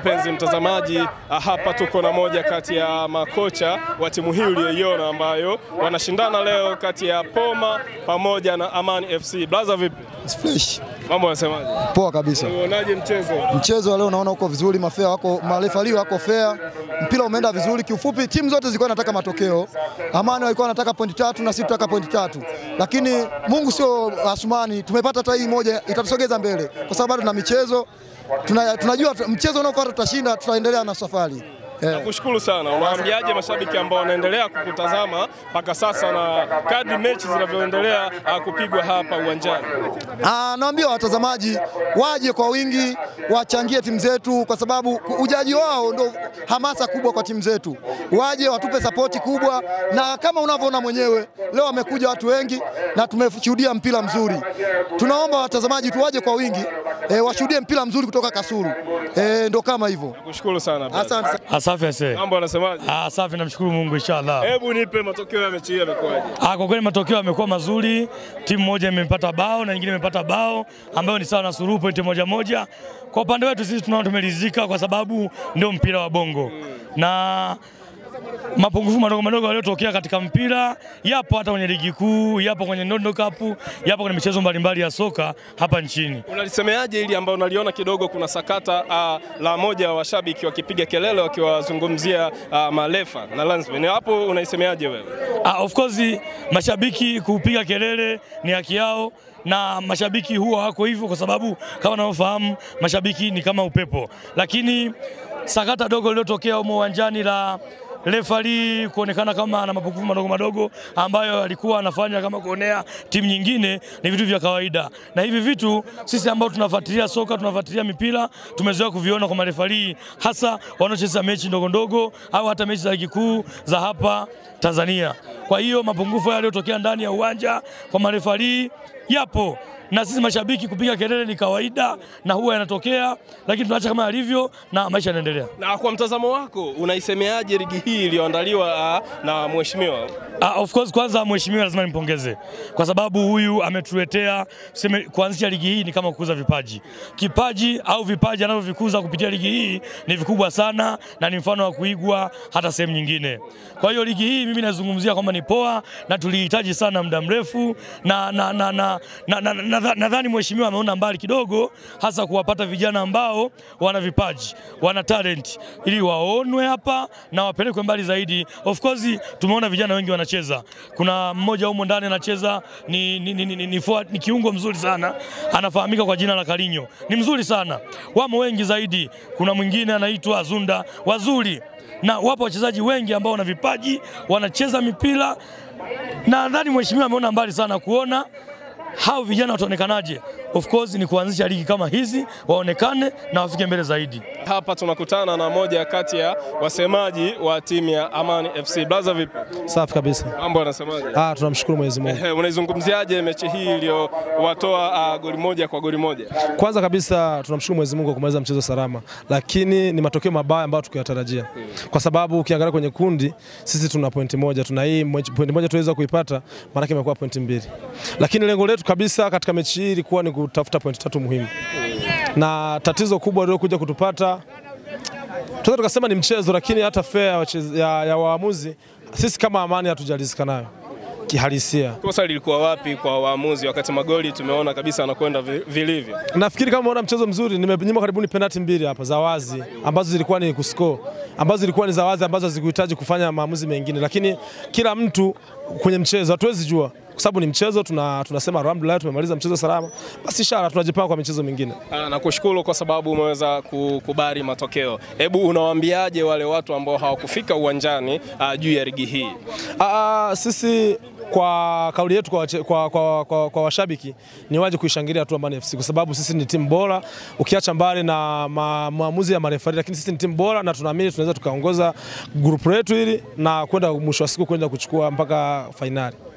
Mpenzi mtazamaji, hapa tuko na moja kati ya makocha wa timu hii uliyoiona ambayo wanashindana leo kati ya Poma pamoja na Amani FC. Blaza, vipi Fresh. mambo, yanasemaje? Poa kabisa. Unaonaje mchezo? Mchezo wa leo naona uko vizuri, mafea wako marefali wako fair, mpira umeenda vizuri. Kiufupi timu zote zilikuwa zinataka matokeo. Amani walikuwa wanataka pointi tatu na sisi tunataka pointi tatu, lakini Mungu sio Asumani, tumepata hata hii moja, itatusogeza mbele kwa sababu bado tuna michezo tuna, tunajua mchezo unaofuata tutashinda, tutaendelea na safari yeah. Kushukuru sana. Unawaambiaje mashabiki ambao wanaendelea kukutazama mpaka sasa na kadri mechi zinavyoendelea ah, kupigwa hapa uwanjani? Ah, naambia watazamaji waje kwa wingi, wachangie timu zetu, kwa sababu ujaji wao ndo hamasa kubwa kwa timu zetu. Waje watupe sapoti kubwa, na kama unavyoona mwenyewe leo wamekuja watu wengi na tumeshuhudia mpira mzuri. Tunaomba watazamaji tu waje kwa wingi e, washuhudie mpira mzuri kutoka Kasulu e, ndo kama hivyo. Kushukuru sana. Blaza. Asante. Asafi ase. Mambo yanasemaje? Ah, safi namshukuru Mungu inshallah. Hebu nipe matokeo ya mechi hii yamekuwaje? Ah, kwa kweli matokeo yamekuwa mazuri. Timu moja imepata bao na nyingine imepata bao ambayo ni sawa na suluhu pointi moja moja. Kwa upande wetu sisi tunaona tumeridhika kwa sababu ndio mpira wa bongo. Na mapungufu madogo madogo yaliyotokea katika mpira yapo hata kwenye ligi kuu, yapo kwenye Ndondo Cup, yapo kwenye michezo mbalimbali ya soka hapa nchini. Unalisemeaje ili ambao unaliona kidogo kuna sakata uh, la moja wa washabiki wakipiga kelele wakiwazungumzia uh, marefa na linesmen. Hapo unaisemeaje wewe? Ah, of course mashabiki kupiga kelele ni haki yao na mashabiki huwa wako hivyo kwa sababu kama unavyofahamu mashabiki ni kama upepo, lakini sakata dogo lililotokea humo uwanjani la refari kuonekana kama ana mapungufu madogo madogo ambayo alikuwa anafanya kama kuonea timu nyingine ni vitu vya kawaida, na hivi vitu sisi ambao tunafuatilia soka tunafuatilia mipira tumezoea kuviona kwa marefari, hasa wanaocheza mechi ndogo ndogo au hata mechi za ligi kuu za hapa Tanzania. Kwa hiyo mapungufu yaliyotokea ndani ya uwanja kwa marefari yapo na sisi mashabiki kupiga kelele ni kawaida na huwa yanatokea, lakini tunaacha kama yalivyo na maisha yanaendelea. Na kwa mtazamo wako unaisemeaje ligi hii iliyoandaliwa uh, na mheshimiwa? Uh, of course kwanza mheshimiwa lazima nimpongeze kwa sababu huyu ametuletea seme, kuanzisha ligi hii ni kama kukuza vipaji. Kipaji au vipaji anavyovikuza kupitia ligi hii ni vikubwa sana na ni mfano wa kuigwa hata sehemu nyingine. Kwa hiyo ligi hii mimi nazungumzia kwamba ni poa na tulihitaji sana muda mrefu na na na na na, na, na, na, nadhani mheshimiwa ameona mbali kidogo, hasa kuwapata vijana ambao wana vipaji, wana talent ili waonwe hapa na wapelekwe mbali zaidi. Of course tumeona vijana wengi wanacheza. Kuna mmoja humo ndani anacheza ni, ni, ni, ni, ni, ni, forward- ni kiungo mzuri sana, anafahamika kwa jina la Karinyo, ni mzuri sana. Wamo wengi zaidi, kuna mwingine anaitwa Azunda, wazuri na wapo wachezaji wengi ambao wana vipaji, wanacheza mipira na nadhani mheshimiwa ameona mbali sana kuona hao vijana wataonekanaje. Of course ni kuanzisha ligi kama hizi, waonekane na wafike mbele zaidi. Hapa tunakutana na moja kati ya wasemaji wa timu ya Amani FC. Blaza, vipi? Safi kabisa. Mambo yanasemaje? Ah, tunamshukuru Mwenyezi Mungu. Eh, Unaizungumziaje mechi hii iliyowatoa uh, goli moja kwa goli moja? Kwanza kabisa tunamshukuru Mwenyezi Mungu kwa kumaliza mchezo salama, lakini ni matokeo mabaya ambayo tukiyatarajia, kwa sababu ukiangalia kwenye kundi sisi tuna pointi moja, tuna hii mwe- pointi moja tuweza kuipata, maana imekuwa pointi mbili, lakini lengo letu kabisa katika mechi hii ilikuwa ni kutafuta pointi tatu muhimu, na tatizo kubwa lililokuja kutupata tunaweza tukasema ni mchezo, lakini hata fair ya, wacheze- ya, ya waamuzi sisi kama Amani hatujalizika nayo kihalisia. Kosa lilikuwa wapi kwa waamuzi wakati magoli tumeona kabisa anakwenda vi- vilivyo? Nafikiri kama umeona mchezo mzuri, nimenyima karibuni penalti mbili hapa za wazi ambazo zilikuwa ni kuscore, ambazo zilikuwa ni za wazi ambazo hazikuhitaji kufanya maamuzi mengine, lakini kila mtu kwenye mchezo hatuwezi jua kwa sababu ni mchezo. Tuna, tunasema alhamdulillah tumemaliza mchezo salama, basi ishara tunajipanga kwa michezo mingine. Ah, Nakushukuru kwa sababu umeweza kukubali matokeo. Hebu unawaambiaje wale watu ambao hawakufika uwanjani ah, juu ya ligi hii? Aa, sisi kwa kauli yetu kwa, wache- kwa, kwa, kwa, kwa washabiki ni waje kuishangilia tu Amani FC kwa sababu sisi ni timu bora, ukiacha mbali na ma, maamuzi ya marefari, lakini sisi ni timu bora na tunaamini tunaweza tukaongoza grupu letu hili na kwenda mwisho wa siku kwenda kuchukua mpaka fainali.